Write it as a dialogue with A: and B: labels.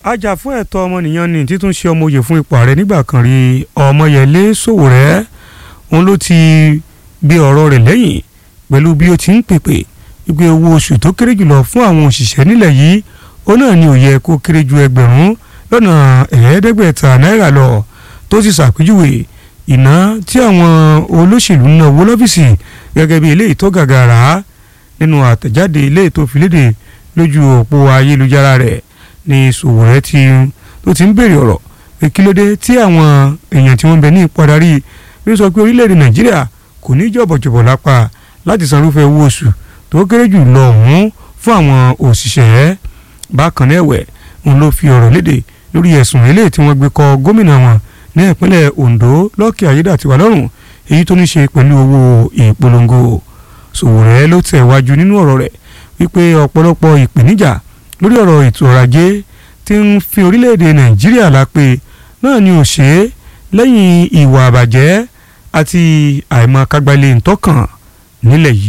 A: ajàfún ẹ̀tọ́ ọmọnìyàn ní títún ṣe ọmọoyè fún ipò ààrẹ nígbà kan rí ọmọyẹlé sowore òun ló ti gbé ọ̀rọ̀ rẹ̀ lẹ́yìn pẹ̀lú bí ó ti ń pèpè wípé owó oṣù tó kéré jùlọ fún àwọn òṣìṣẹ́ nílẹ̀ yìí ó náà ni ó yẹ kó kéré ju ẹgbẹ̀rún lọ́nà ẹ̀ẹ́dẹ́gbẹ̀ta náírà lọ tó sì ṣàpèjúwe ìná tí àwọn olóṣèlú ń ná owó lọ́fíìsì gẹ́gẹ́ bí eléyìí tó gàgàrà nínú àtẹ̀jáde eléyìí tó fi léde lójú òpó ayélujára rẹ̀ ní Sowore tí tó ti ń béèrè ọ̀rọ̀ pé kí ló dé tí àwọn èèyàn tí wọ́n ń bẹ ní ipò adarí bí ó sọ pé orílẹ̀-èdè Nàìjíríà kò ní jọ̀bọ̀jọ̀bọ̀ lápá láti san irúfẹ́ owó oṣù tó kéré jù lọ ọ̀hún fún àwọn òṣìṣẹ́ bákan náà ẹ̀wẹ̀ òun ló fi ọ̀rọ̀ léde lórí ẹ̀sùn eléyìí tí wọ́n gbé kọ gómìnà wọn ní ìpínlẹ̀ Ondo Lucky Ayédàtiwá lọ́rùn èyí tó ní ṣe pẹ̀lú owó ìpolongo Sowore ló tẹ̀ wájú nínú ọ̀rọ̀ rẹ̀ wípé ọ̀pọ̀lọpọ̀ ìpèníjà lórí ọ̀rọ̀ ètò ọrọ̀ ajé tí ń fi orílẹ̀-èdè Nàìjíríà lápè náà ni ò ṣe é lẹ́yìn ìwà àbàjẹ́ àti àìmọ̀kágbálẹ̀ ntọ́kàn nílẹ̀ yìí.